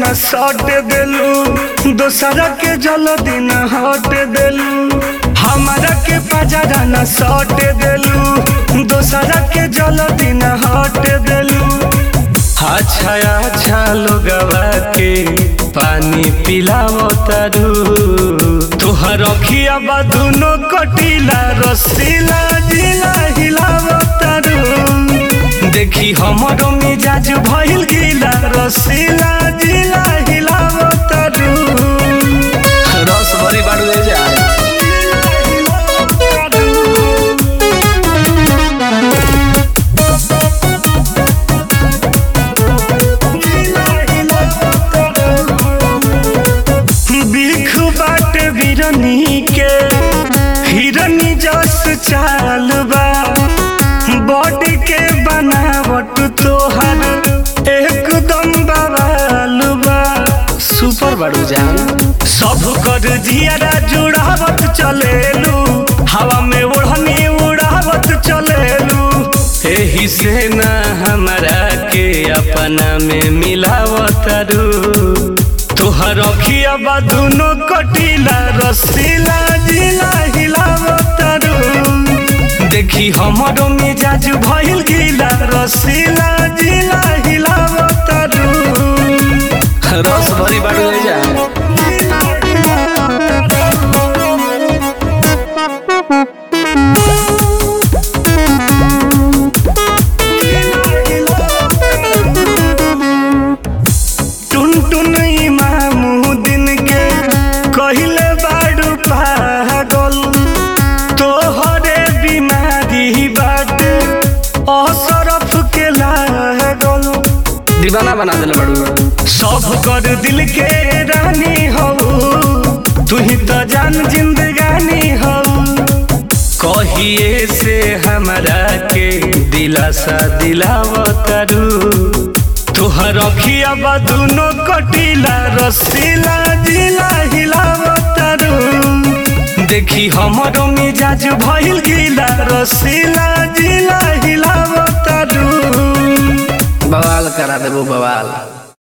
न सट देलू दोसरा के जल दिन हट देलू हमारा के पजरा न सट देलू दोसरा के जल दिन हट देलू अच्छा अच्छा लोगवा के पानी पिलावो तारू तोहर अखिया बा दुनो कटीला रसीला जिला हिलावो तारू देखी हमरो मिजाज भइल गीला रसीला जिला हिलावो तारू रस भरी बाड़ू ले जा बिख बाट बिरनी के हिरनी जस चाल बा बॉडी के बनावट तोहर एकदम बवाल बा सुपर बाड़ू जान सब कर जियारा जुड़ावत चलेलू हवा में ओढ़नी उड़ावत चलेलू एही से ना हमरा के अपना में मिलावत रू तोहर अखिया बा दुनो कटीला रसीला जिला हिलावत रू देखी हमरो मिजाज भइल गीला रसीला जिला हिलावत रू रस भरी बाड़ू ले जा टुन टुन इमामुद्दीन के कहिले बाडू पागल तोहरे बीमारी बाटे असरफ के लागल दीवाना बना देले बाड़ू सब कर दिल के रानी हो तू ही तो जान जिंदगानी हो कहिए से हमरा के दिलासा दिलावतरू तोहर अखिया बा दुनो कटीला रसीला जिला हिलावतरू देखी हमरो मिजाज भइल गीला रसीला जिला हिलावतरू बवाल करा देबो बवाल